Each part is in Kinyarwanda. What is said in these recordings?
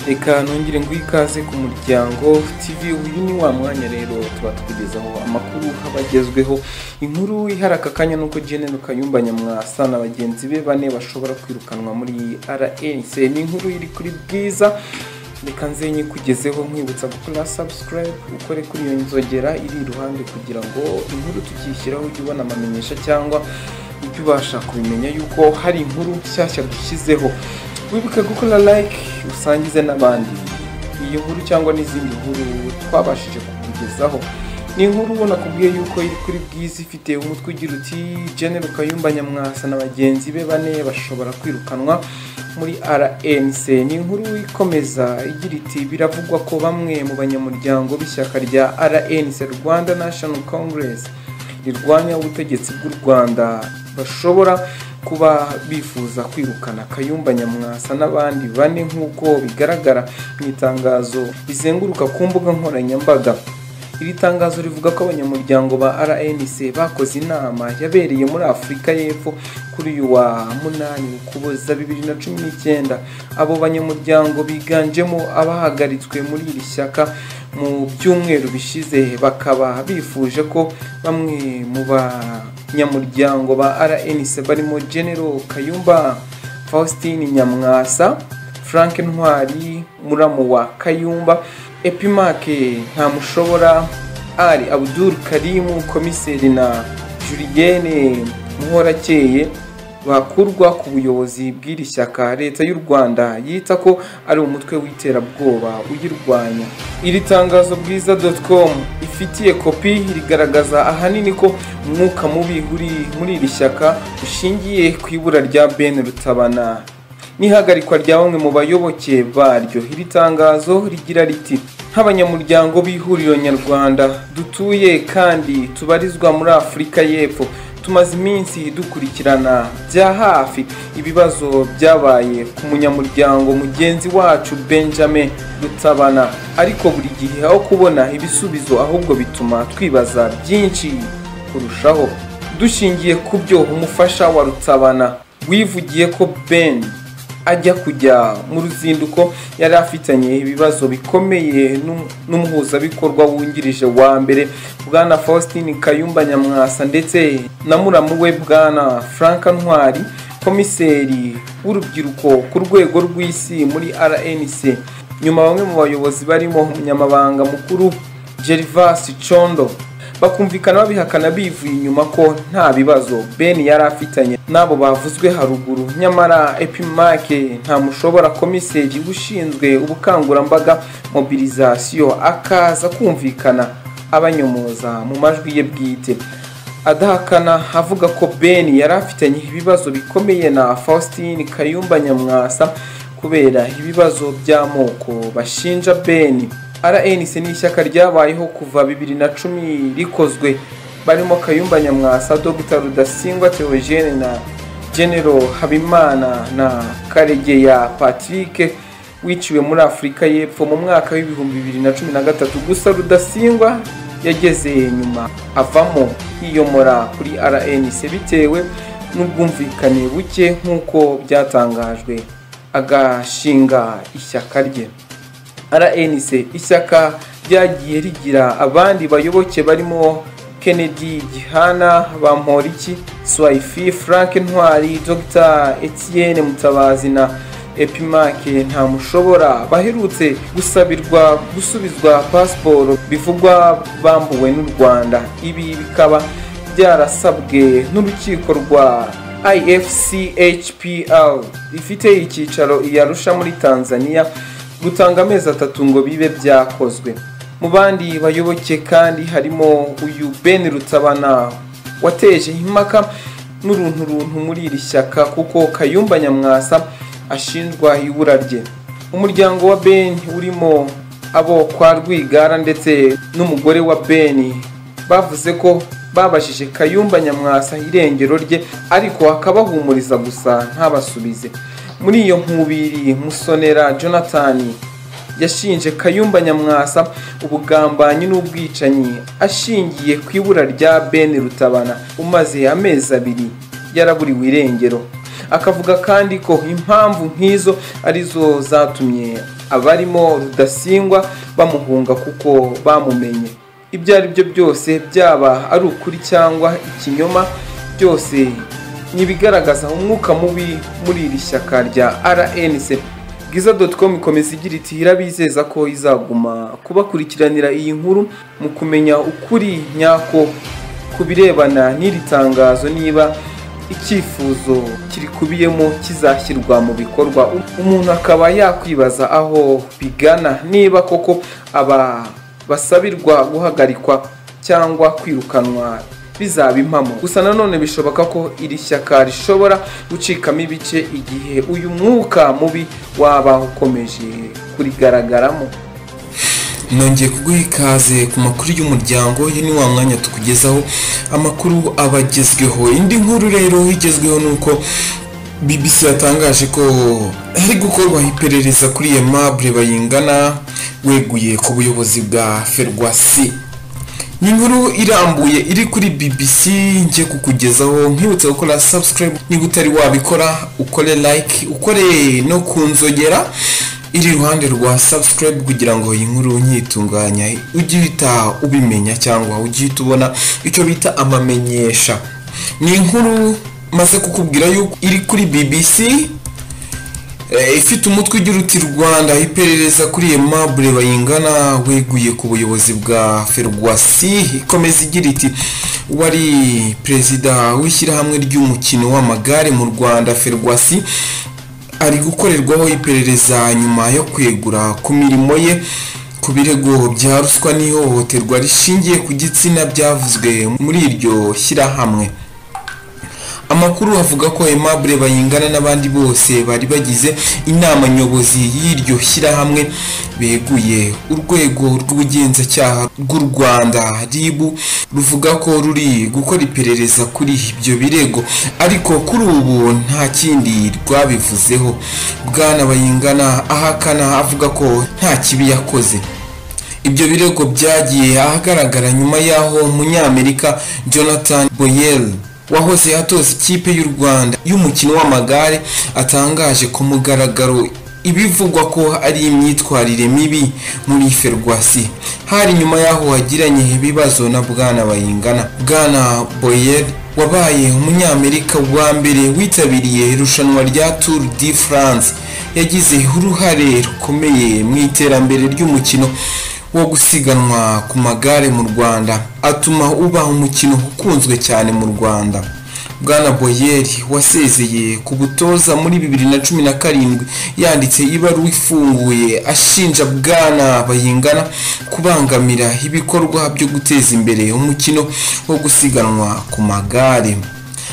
reka nongere ngo ikaze ku muryango tv uyu ni wa mwanya rero tuba tukugezaho amakuru abagezweho inkuru ihari aka kanya nuko jenero kayumba nyamwasa na bagenzi be bane bashobora kwirukanwa muri rnc ni inkuru iri kuri bwiza reka nze nyikugezeho nkwibutsa gukora subscribe ukore kuri iyo nzogera iri iruhande kugira ngo inkuru tukishyiraho ujye ubona amamenyesha cyangwa ujye ubasha kubimenya yuko hari inkuru nshyashya dushyizeho wibuke gukora like usangize n'abandi iyi nkuru cyangwa n'izindi nkuru twabashije kukugezaho ni inkuru ubona kubwiye yuko iri kuri bwiza ifite umutwe ugira uti jenero kayumba nyamwasa na bagenzi be bane bashobora kwirukanwa muri rnc ni inkuru ikomeza igira iti biravugwa ko bamwe mu banyamuryango b'ishyaka rya rnc rwanda national congress rirwanya ubutegetsi bw'u rwanda bashobora kuba bifuza kwirukana kayumba nyamwasa n'abandi bane nk'uko bigaragara mu itangazo rizenguruka ku mbuga nkoranyambaga iri tangazo rivuga ko abanyamuryango ba rnc bakoze inama yabereye muri afurika y'epfo kuri uyu wa munani ukuboza bibiri na cumi n'icyenda abo banyamuryango biganjemo abahagaritswe muri iri shyaka mu byumweru bishize bakaba bifuje ko bamwe mu banyamuryango ba rnc barimo genero kayumba faustin nyamwasa frank ntwari muramu wa kayumba epimake ntamushobora ari abudul karimu komiseri na juriyene muhorakeye bakurwa ku buyobozi bw'iri shyaka leta y'u rwanda yita ko ari umutwe w'iterabwoba uyirwanya iri tangazo bwiza com ifitiye kopi rigaragaza ahanini ko umwuka mubi uri muri iri shyaka ushingiye ku ibura rya ben rutabana n'ihagarikwa rya bamwe mu bayoboke baryo iri tangazo rigira riti nk'abanyamuryango b'ihuriro nyarwanda dutuye kandi tubarizwa muri afurika y'epfo tumaze iminsi dukurikirana bya hafi ibibazo byabaye ku munyamuryango mugenzi wacu benjamin rutabana ariko buri gihe aho kubona ibisubizo ahubwo bituma twibaza byinshi kurushaho dushingiye ku byo umufasha wa rutabana wivugiye ko ben ajya kujya mu ruzinduko yari afitanye ibibazo bikomeye n'umuhuzabikorwa wungirije wa mbere bwana faustin kayumba nyamwasa ndetse na muramu we bwana frank ntwari komiseri w'urubyiruko ku rwego rw'isi muri rnc nyuma bamwe mu bayobozi barimo umunyamabanga mukuru gervas condo bakumvikana babihakana bivuye inyuma ko nta bibazo ben yari afitanye n'abo bavuzwe haruguru nyamara epimake ntamushobora komiseri ushinzwe ubukangurambaga mobilizasiyo akaza kumvikana abanyomoza mu majwi ye bwite adahakana avuga ko ben yari afitanye ibibazo bikomeye na faustin kayumba nyamwasa kubera ibibazo by'amoko bashinja ben rnc ni ishyaka ryabayeho kuva bibiri na cumi rikozwe barimo kayumba nyamwasa dr rudasingwa theogene na genero habimana na karegeya patrick wiciwe muri afurika y'epfo mu mwaka w'ibihumbi bibiri na cumi na gatatu gusa rudasingwa yageze nyuma avamo yiyomora kuri rnc bitewe n'ubwumvikane buke nk'uko byatangajwe agashinga ishyaka rye rnc ishyaka ryagiye rigira abandi bayoboke barimo kennedy gihana bamporiki swayifi frank ntwari dr etienne mutabazi na epimake ntamushobora baherutse gusabirwa gusubizwa pasiporo bivugwa bambuwe n'u rwanda ibi bikaba byarasabwe n'urukiko rwa ifchpl rifite icyicaro i arusha muri tanzania gutanga amezi atatu ngo bibe byakozwe mu bandi bayoboke kandi harimo uyu ben rutabana wateje impaka n'urunturuntu muri iri shyaka kuko kayumba nyamwasa ashinjwa ibura rye umuryango wa ben urimo abo kwa rwigara ndetse n'umugore wa ben bavuze ko babajije kayumba nyamwasa irengero rye ariko akabahumuriza gusa ntabasubize muri iyo nkubiri musonera jonathan yashinje kayumba nyamwasa ubugambanyi n'ubwicanyi ashingiye ku ibura rya ben rutabana umaze amezi abiri yaraburiwe irengero akavuga kandi ko impamvu nk'izo arizo zatumye abarimo rudasingwa bamuhunga kuko bamumenye ibyo ari byo byose byaba ari ukuri cyangwa ikinyoma byose ni ibigaragaza umwuka mubi muri iri shyaka rya rnc bwiza doticomu ikomeza igira iti irabizeza ko izaguma kubakurikiranira iyi nkuru mu kumenya ukuri nyako ku birebana n'iri tangazo niba icyifuzo kirikubiyemo kizashyirwa mu bikorwa umuntu akaba yakwibaza aho bigana niba koko aba basabirwa guhagarikwa cyangwa kwirukanwa bizaba impamo gusa nanone bishoboka ko iri shyaka rishobora gucikamo ibice igihe uyu mwuka mubi waba ukomeje kurigaragaramo nongeye kuguha ikaze ku makuru y'umuryango ye ni wa mwanya tukugezaho amakuru aba agezweho indi nkuru rero igezweho ni uko bbc yatangaje ko hari gukorwa iperereza kuri iyo mabure bayingana weguye ku buyobozi bwa ferwasi ni inkuru irambuye iri kuri bbc njye kukugezaho nkibutse gukora subscribe niba utari wabikora ukore like ukore no kunzogera iri iruhande rwa subscribe kugira ngo iyi nkuru nyitunganya ujye uhita ubimenya cyangwa ujye uhita ubona icyo bita amamenyesha ni inkuru maze kukubwira yuko iri kuri bbc ifite umutwe ugira uti rwanda iperereza kuri iyo mabure bayingana weguye ku buyobozi bwa ferwasi ikomeza igira iti wari perezida w'ishyirahamwe ry'umukino w'amagare mu rwanda ferwasi ari gukorerwaho iperereza nyuma yo kwegura ku mirimo ye ku birego bya ruswa n'ihohoterwa rishingiye ku gitsina byavuzwe muri iryo shyirahamwe amakuru avuga ko aimable bayingana n'abandi bose bari bagize inama nyobozi y'iryo shyirahamwe beguye urwego rw'ubugenzacyaha rw'u rwanda rib ruvuga ko ruri gukora iperereza kuri ibyo birego ariko kuri ubu nta kindi rwabivuzeho bwana bayingana ahakana avuga ko nta kibi yakoze ibyo birego byagiye ahagaragara nyuma y'aho umunyamerika jonathan boyel wahoze atoza ikipe y'u rwanda y'umukino w'amagare atangaje ku mugaragaro ibivugwa ko ari imyitwarire mibi muri ferwasi hari nyuma y'aho wagiranye ibibazo na bwana bayingana bwana boyer wabaye umunyamerika wa mbere witabiriye irushanwa rya tour de france yagize uruhare rukomeye mu iterambere ry'umukino wo gusiganwa ku magare mu rwanda atuma uba umukino ukunzwe cyane mu rwanda bwana boyeri wasezeye ku butoza muri bibiri na cumi na karindwi yanditse ibaruwa ifunguye ashinja bwana bayingana kubangamira ibikorwa byo guteza imbere umukino wo gusiganwa ku magare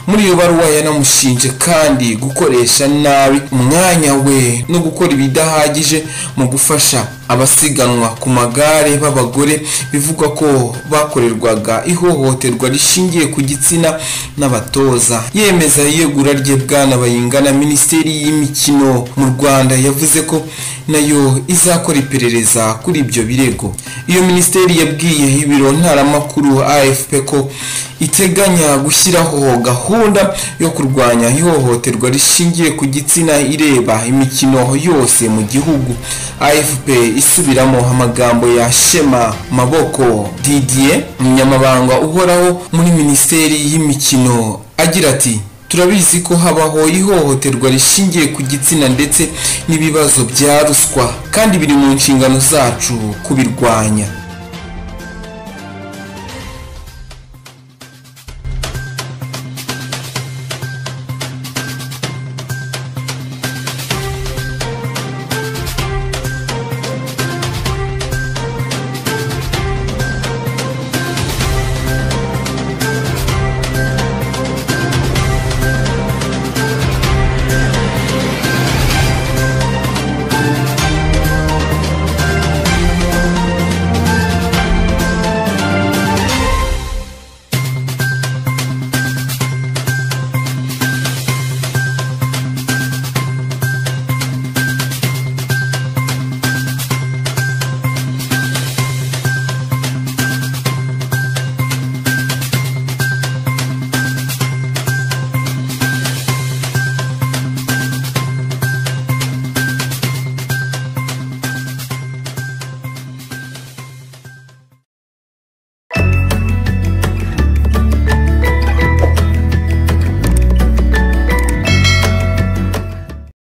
muri iyo baruwa yanamushinje kandi gukoresha nabi umwanya we no gukora ibidahagije mu gufasha abasiganwa ku magare b'abagore bivugwa ko bakorerwaga ihohoterwa rishingiye ku gitsina n'abatoza yemeza iyegura rye bwana bayingana minisiteri y'imikino mu rwanda yavuze ko nayo izakora iperereza kuri ibyo birego iyo minisiteri yabwiye ibiro ntaramakuru afp ko iteganya gushyiraho gahunda yo kurwanya ihohoterwa rishingiye ku gitsina ireba imikino yose mu gihugu afp isubiramo amagambo ya shema maboko didier umunyamabanga uhoraho muri minisiteri y'imikino agira ati turabizi ko habaho ihohoterwa rishingiye ku gitsina ndetse n'ibibazo bya ruswa kandi biri mu nshingano zacu kubirwanya